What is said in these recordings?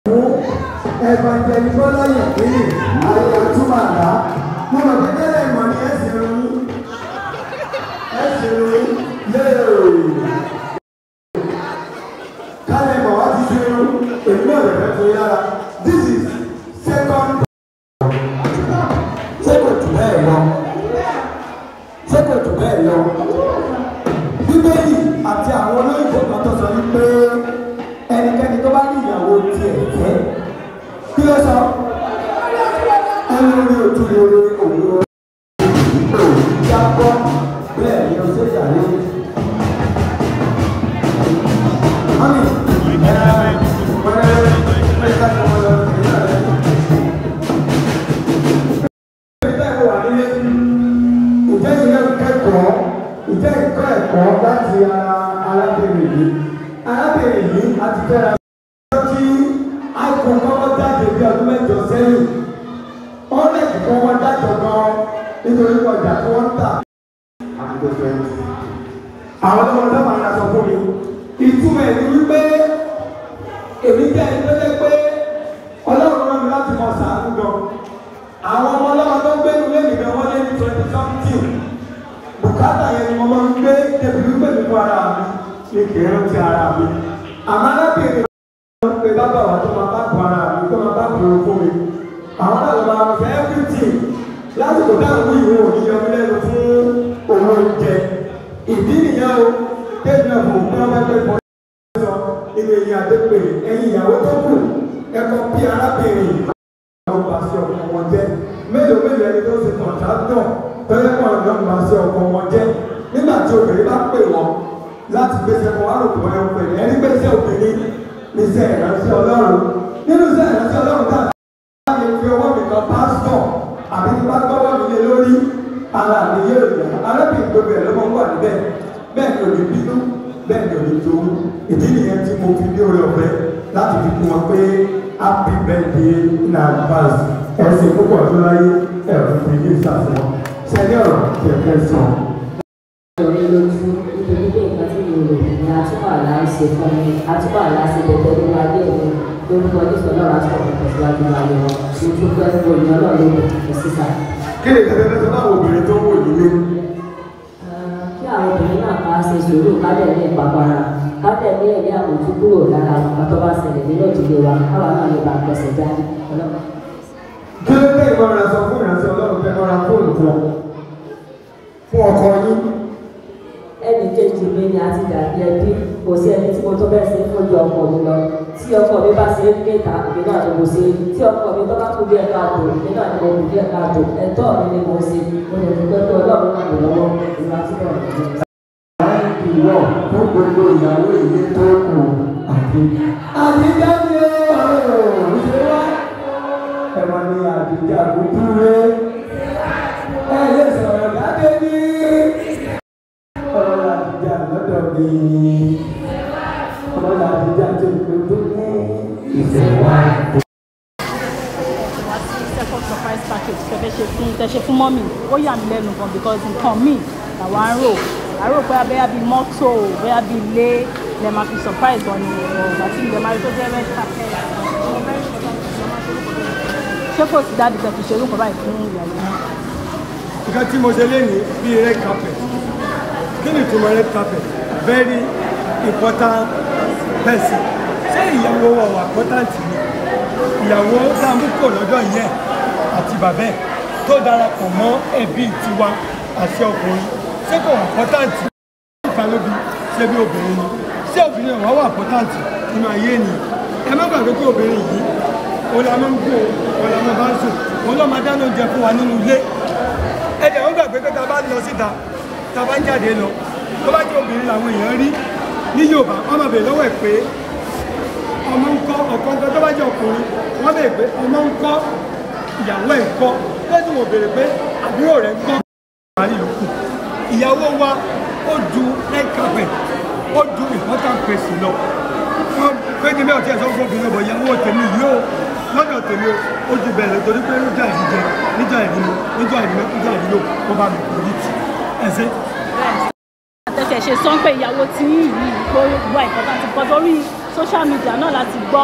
Evangelist Bọ́lá Yẹ̀kínì ayé àtúmọ̀ àdá. Mo mọ̀ pé tẹ́lẹ̀ ìmọ̀ ni ẹ ṣe ronú. Ẹ ṣe ronú léèrè. Kálẹ̀ mọ̀ wá ti ṣe ronú. Èmi náà lè fẹ́ fún yára. This is second. Ṣé kò jù bẹ́ẹ̀ lọ? Ṣé kò jù bẹ́ẹ̀ lọ? Bíbélì àti àwọn olóyìnbó kan tó sọ wípé ẹnikẹ́ni tó bá ní ìyàwó tiẹ̀ fẹ́ kí ló sọ ẹni orí ojú rere òun ò jábọ́ bẹ́ẹ̀ ni o ṣe ṣàlẹ́. Mami, ẹ wẹ́rẹ́ mẹ́ta ni wọ́n lọ sí ìyá rẹ̀. Ìjẹ́ ìwọ wà nílé, ìjẹ́ ìyẹn kẹ́kọ̀ọ́, ìjẹ́ ìkọ́ ẹ̀kọ́ láti ara arábìnrin yìí. Arábìnrin yìí a ti fẹ́ra tí iphone kọ́kọ́ jáde bí ọdún mẹ́jọ sẹ́yìn ọ́nẹ́t kan wọ́n dájọ́ gan nítorí ọjà tí wọ́n ń tà àdúgbò fẹ́ẹ́. àwọn ọmọ ọdún máa ń ra sọ fún mi ìtumọ̀ ẹ̀ ni wípé èmi jẹ́ ẹni tó jẹ́ pé ọlọ́run rán mi láti mọ sàánú gan àwọn ọmọ ọlọ́run tó ń gbé nílé mi gan wọ́n lé ní twenty something bùkátà yẹn ni mo máa ń gbé débi wípé mi fún ara mi ní kì í rántí ara mi àmọ́ arábìnrin pé bàbá wa tó máa bá bu ara mi tó máa bá bu ewu fún mi àwọn náà ló máa fẹ́ everything lásìkò táwọn ìwé òní yọ mí lẹ́nu fún owó oúnjẹ ìdí nìyẹn o tẹ́lẹ̀ náà fún un pé wọ́n sọ nínú eyín àdépè ẹ̀yìn ìyàwó tó kù ẹ̀kọ́ bí arábìnrin àwọn bá sí ọkọ wọn jẹ́ mélòó mélòó ẹni tó ṣe kọ̀ǹtàtọ̀ tọ́lẹ́ pọ̀ náà bá sí ọkọ wọn jẹ́ nígbà tí obìnrin bá pè wọ́n láti gbèsè kọ́ wárò tó ẹ̀ pè ẹni gbèsè obìnrin níṣẹ́ ìránṣẹ́ ọlọ́run nínú iṣẹ́ ìránṣẹ́ ọlọ́run tá a lè fi ọwọ́ mi kan pásítọ̀ àbí tí bá gbọ́wọ́ mi lé lórí ara mi yé èèyàn arábìnrin gbogbo ẹ̀ ló máa ń wà níbẹ̀ bẹ́ẹ̀ ni ò ní bínú bẹ́ẹ̀ ni ò ní jowú ìdí nìyẹn tí mo fi ní orí ọ̀fẹ́ láti fi kún wọn pé happy birthday in advance ẹ̀sìn púpọ̀ tó láyé ẹ̀rọ fi ní ìsàfihàn sẹ́yìn ọ̀rọ̀ kẹ̀kẹ́ sàn. orí lójú nítorí pé nǹkan tí mo rò ní atúbọ̀ àlá ń ṣe fún mi atúbọ̀ àlá ṣe dẹ̀dẹ̀ nínú ayé mi lórúkọ nípa náà láti ọ̀pọ̀ tẹ̀síwájú ayé wọn mo tún fẹ́ wo ìyẹn náà lóko kò sísà. kí ni ìtẹ́tẹ́ tó bá wo obìnrin tó ń wò nílé kí àwọn obìnrin náà ká ṣe sùúrù ká dẹ̀ ní ìpapara ká dẹ̀ ní ẹ̀mí àmójú kúrò lára àwọn kan tó bá ṣẹlẹ̀ nínú ìdílé wa káwa náà lè bá a pẹ̀sẹ̀ jáde ọlọ́pàá. kí ló dé ìmọ̀ràn sọ fún ìránṣẹ́ ọlọ́run fẹ́ mọ́ra fóònù fún ọ fún ọkọ yín ẹnì kejì mi ni a ti dàbí ẹbí kò sí ẹni tí mo tó bẹ́ẹ̀ ṣe fún ju ọkọ mi lọ tí ọkọ mi bá ṣe é níta èmi náà ni mo ṣe é tí ọkọ mi tó bá kú bí ẹ̀ka àtò èmi náà ni mo kú bí ẹ̀ka àtò ẹ̀tọ́ mi ni mo ṣe mo lè dúpẹ́ pé ọlọ́run náà lè lọ́wọ́ ìwà tí mo rẹ̀ ní. ìwọ fún gbogbo ìyàwó ilé tó kù àti. àdìjá ni ó ṣe wá. ẹ máa ní àdìjá gbúdúré. ẹ lè sọ̀rọ̀ jáde ní. ọ̀rọ̀ àdìjá lọ́dọ̀ mi. ọ̀rọ̀ àdìjá tó gbogbo ní. ìfẹ́ wá. second surprise package tẹ́fẹ́ ṣe fún tẹ́ṣe fún mọ́mì ó yà mí lẹ́nu gan because nǹkan míì làwọn á rò á rò pé abẹ́yà bíi mọ́tò bẹ́yà bíi ilé lè máa fi surprise wọn ni ọ̀gbà tí ilẹ̀ máa rí tó jẹ́ red carpet ṣé kò sí dáàbì tẹ̀ fi ṣe orúkọ báyìí fún ìyàwó náà. nǹkan tí mo ṣe lénìí bíi red carpet kí ni ìtumọ̀ red carpet very important person ṣé ìyàwó wa wà important ni ìyàwó dáàmúkò lọ́jọ́ yẹn àti bàbá ẹ̀ tó darapọ̀ mọ́ ẹbí tiwa àti ọkùnrin ṣé kò wà important nípa lóbi ṣé bí obìnrin ni ṣé obìnrin ọ̀wá wà important nínú ayé ènìyàn ẹ má gbàgbé pé obìnrin yìí òun la máa ń gbó òun la máa bá ń sùn òun ló máa dáná oúnjẹ fún wa nínú ilé ẹ̀dẹ̀ wọ́n gbàgbé pé tá a bá lọ síta tá a bá ń jáde lọ tó bá jẹ́ obìnrin làwọn èèyàn rí ní Yorùbá wọ́n máa bèèrè lọ́wọ́ ẹ̀ pé ọmọ ń kọ́ ọ̀kan kan tó bá jẹ́ ọkùnrin wọ́n bèèrè pé ọmọ ń kọ́ ìyàwó ẹ̀ ń kọ́ lẹ́sìn wọ́n bèèrè pé àbúrò rẹ̀ ń kọ́ ìparí yòókù ìyàwó wa ó ju red carpet ó ju important place lọ wọ́n pé kí mẹ́wàá tí ẹ̀ sọ fún obìnrin ọ̀bọ̀ ìyàwó tèmi yìí ó lọ́dọ̀ tèmi ó ju bẹ̀rẹ̀ torí pé níjà ìdíjẹ níjà ìdílé níjà ìdílé níjà ìdílé ó bá mi kò ní tì ẹ̀sẹ̀ àtẹ̀tẹ̀ ṣe sọ pé ìyàwó tí yìí kó wà important because orí social media náà láti gbọ́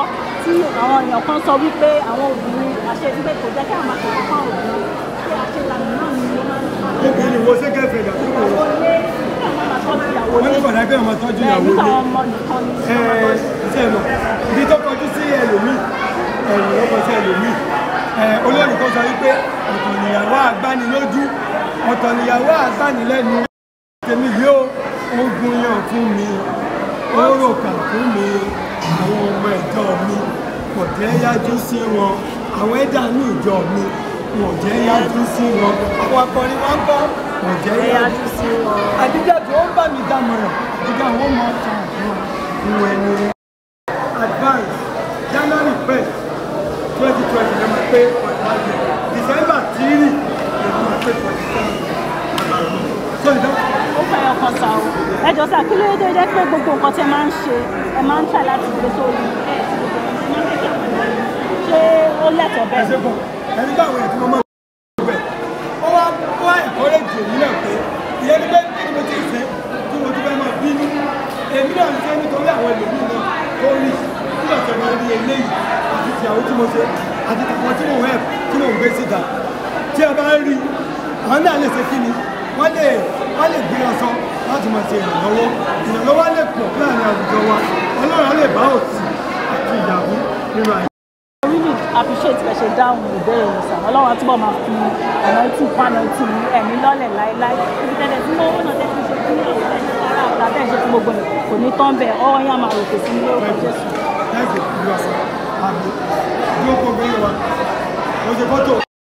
tí àwọn èèyàn kan sọ wípé àwọn obìnrin àṣẹ wípé kò jẹ́ kí àwọn àṣẹ fún àwọn obìnrin pé àṣẹ ìlànà náà ni ó máa ń fún àwọn obìnrin wo ṣé gẹ́fẹ̀ ìyàwó ìyàwó lé kí àwọn máa tọ́jú ìyàwó wọ́n lé ní kọ̀dá pé ọmọ tọ́jú bẹ́ẹ̀ ìyàwó nípa lé àwọn ọmọ nìkan ni ẹ ṣe mọ̀ ibi tó kọjú sí ẹlòmíì ẹ̀yìn ló kọ sí ẹlòmíì ẹ olórí kan sọ wípé ọ̀tọ̀ nìyàwó àgbánilójú ọ̀tọ̀ nìyàwó àgbánilẹ́nu tèmi yóò ogun yàn fún mi ó rò kà fún mi àwọn ọmọ ẹ̀jọ́ mi kò jẹ́ yájú sí wọn àwọn ẹ̀dá ní ìjọ mi kò jẹ́ yájú sí wọn àwọn akọrin wọn kọ́ kò jẹ́ yájú sí wọn. àdíjà tó ń bá mi dámọ̀ràn àdíjà wọn máa ta àwọn ìwọ̀n ẹni advance january first twenty twenty lè máa pé ọ̀dàdì december three lè máa pé forty seven so ìdáhùn ó fẹ́ ọkàn sá o ẹ jọ sá kí ló dé jẹ́ pé gbogbo nǹkan tẹ máa ń ṣe ẹ máa ń tà láti gbé sórí ẹ ti gbogbo ẹ máa ń tẹ̀kẹ́ àwọn ènìyàn ṣé ó lẹ́tọ̀ọ́ bẹ́ẹ̀ ẹsẹ bọ ẹni bá àwọn èèyàn tí mo máa ń bẹ ó wá ó wá ẹkọrẹjì èmi náà pé ìyẹn ní pé kí ni mo ti ṣe tí mo ti fẹ́ máa bínú èmi náà ń ṣe nítorí àwọn ẹlòmíì náà tó rí nígbà tí wọ́n rí eléyìí àti tìyàwó tí mo ṣe àti tàwọn tí mo wẹ̀ tí mo ń gbé síta tí a bá rí àwọn náà lè ṣe kí ni wọ́n lè wọ́n lè gbé ọsọ láti máa ṣe ìrànlọ́wọ́ ìrànlọ́wọ́ lè pọ̀ láàrin àwùjọ wa ọlọ́run á lè bá òsì àti ìyàwó nínú àyè. I really appreciate bẹ́ẹ̀ ṣe dáhùn ìbéèrè yẹn sàn ọlọ́run á túbọ̀ máa fi anointing fún anointing ní ẹ̀mí lọ́lẹ̀ láéláé ibi tẹ́lẹ̀ tí mo náà tẹ́ fi ṣe fún ìyàwó ẹ̀ ara ọ̀tá bẹ́ẹ̀ ṣe fún gbogbo ẹ̀ kò ní tán bẹ́ẹ̀ ọwọ́ yẹn á máa ròkè sí ní orúkọ Jésù. Thank you, you are sir. Àmì. Yóò kó gbé wa. Mo ṣe fọ́tò.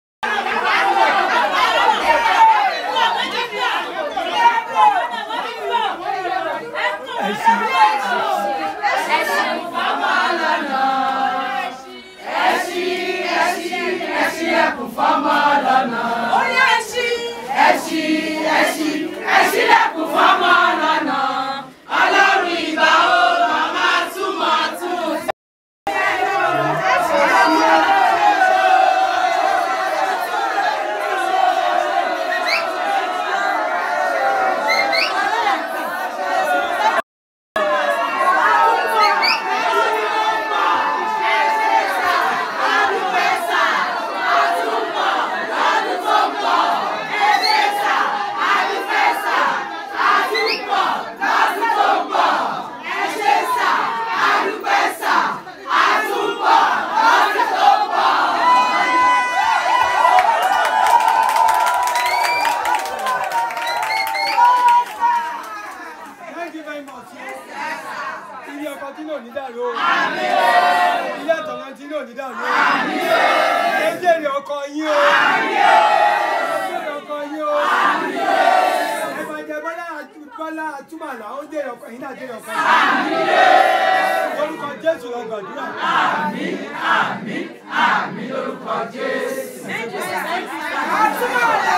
Thank you very much. Ilé ọkọ tí náà ní dàrú o. Ilé àtọ̀nà tí náà ní dàrú o. Ẹ jèrè ọkọ yín o. Ẹ jèrè ọkọ yín o. Ẹ máa jẹ Bọ́lá Bọ́lá Àtúmàlà ó jèrè ọkọ yín náà jèrè ọkọ yín. Lórúkọ Jésù lọ gbàdúrà. Àtúmọ̀lá